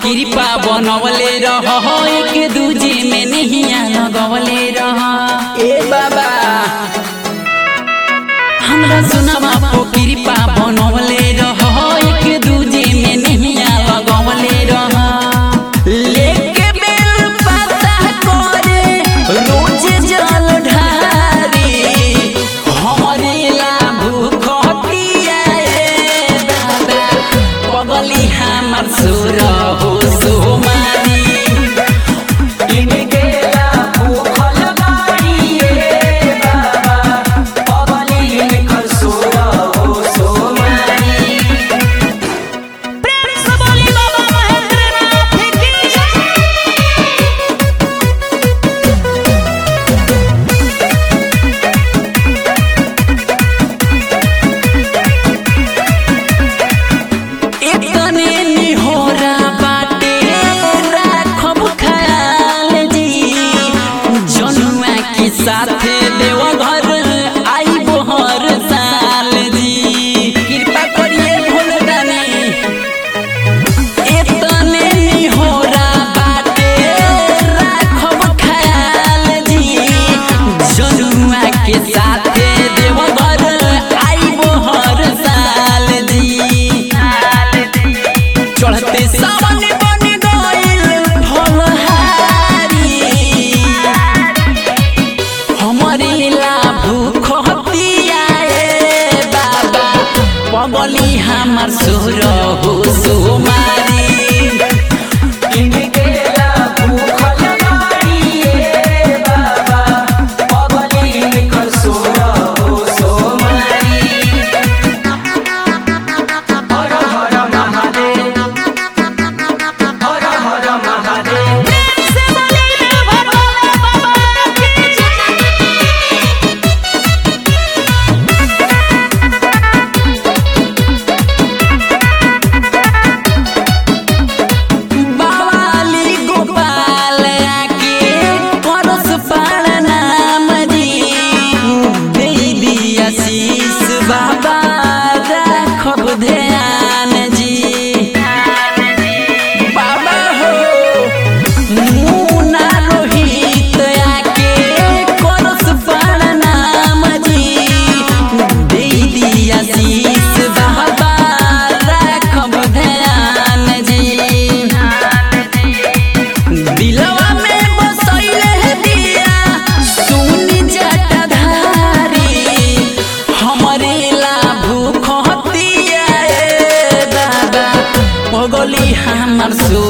कृपा बनवले रह एक दूजे में नहीं लगवले रह ए बाबा हमरा सुनवा पो कृपा बनवले रह एक दूजे में नहीं लगवले रह लेके बेल पता करे रोज जल ढारी हमरे ला भूख पिया ए दादा पगली हमर सुर हो सोमारी इनके ला भूखल बाड़ी ए बाबा पगली इनकर सुर हो सोमारी प्रेम से बोली बाबा महेंद्रनाथ की जय इतने निहोरा बाटे राखब ख्याल जी जनुआ के साथे देव घर आई बोहर साल जी कृपा करिए भोलदानी इतने निहोरा बाटे राखब ख्याल जी जनुआ के साथे देव घर आई बोहर साल जी चढ़ते सावन बन गइल फलहारी हमरे ला भूख हतिया ए बाबा पगली हमर सुर हो सुमारी इनके ला भूखल बाड़ी ए बाबा पगली इनकर सुर हो सुमारी हर हर महादेव हर हर महादेव प्रेम से बोली देवघर वाले बाबा की जय बावाली गोपाल आके परस पाल नाम जी देवी आशीष बाबा राखब ध्यान जी बाबा हो मुना रोहित आके परस पाल नाम जी देवी आशीष बाबा राखब ध्यान जी दिलवा में बसैले है दिया सुनी जटाधारी हमरे ला भूख हतिया ए बाबा पगली हमर सु